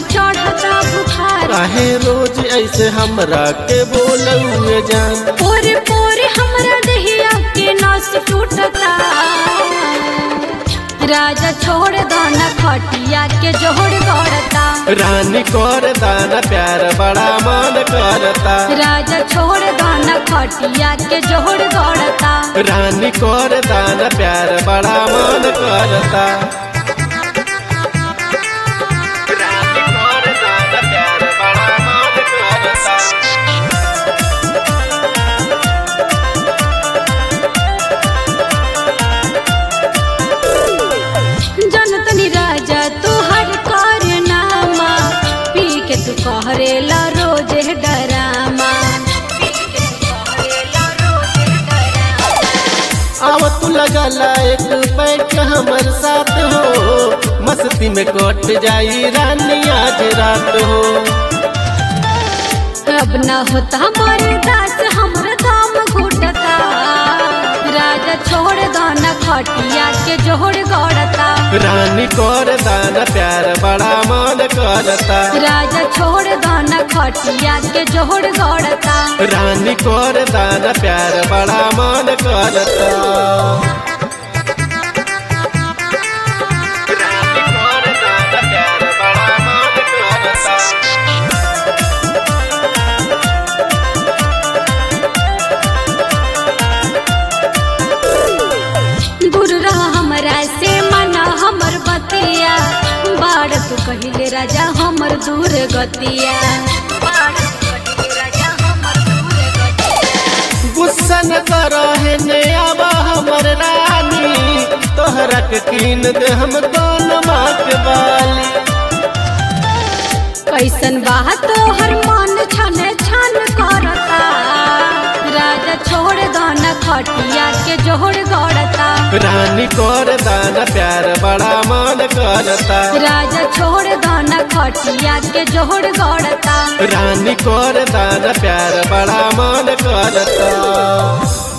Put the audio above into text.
चढ़ता बुखार काहे रोज ऐसे हमरा के बोलौए जान पोरे पोरे हमरा दहिया के नस टूटता राजा छोड़ दाना खटिया के जोड़ गड़ता रानी कर दाना प्यार बड़ा मन करता राजा छोड़ दाना खटिया के जोड़ गड़ता रानी कर दाना प्यार बड़ा मन करता रानी कर दाना प्यार बड़ा मन करता जनतनी राजा तू हर कर नामा पी के तू कहरेला रोज डरामा आव तू लगला एक बैठ हमर साथ हो मस्ती में कट जाई रानी आज रात हो अब न होता हमारे दास हमर दाम घुटता राजा छोड़ दाना खटिया के जोड़ गड़ता रानी कर दाना प्यार बड़ा मन करता राजा छोड़ दाना खटिया के जोड़ गड़ता रानी कर दाना प्यार बड़ा मन करता रानी कर दाना प्यार बड़ा मन करता दूर रह हमरा से मना हमर बतिया बाड़ तू कहिले राजा हमर दूर गतिया गुस्सा न करहे ने आवा हमर रानी तोहरा के कीन दे हम दोनों माँ के बाली कैसन बात तोहर मन छन छन करता राजा छोड़ दाना खटिया के जोड़ गड़ता रानी कर दाना प्यार बड़ा मन करता राजा छोड़ दाना खटिया के जोड़ गड़ता रानी कर दाना प्यार बड़ा मन करता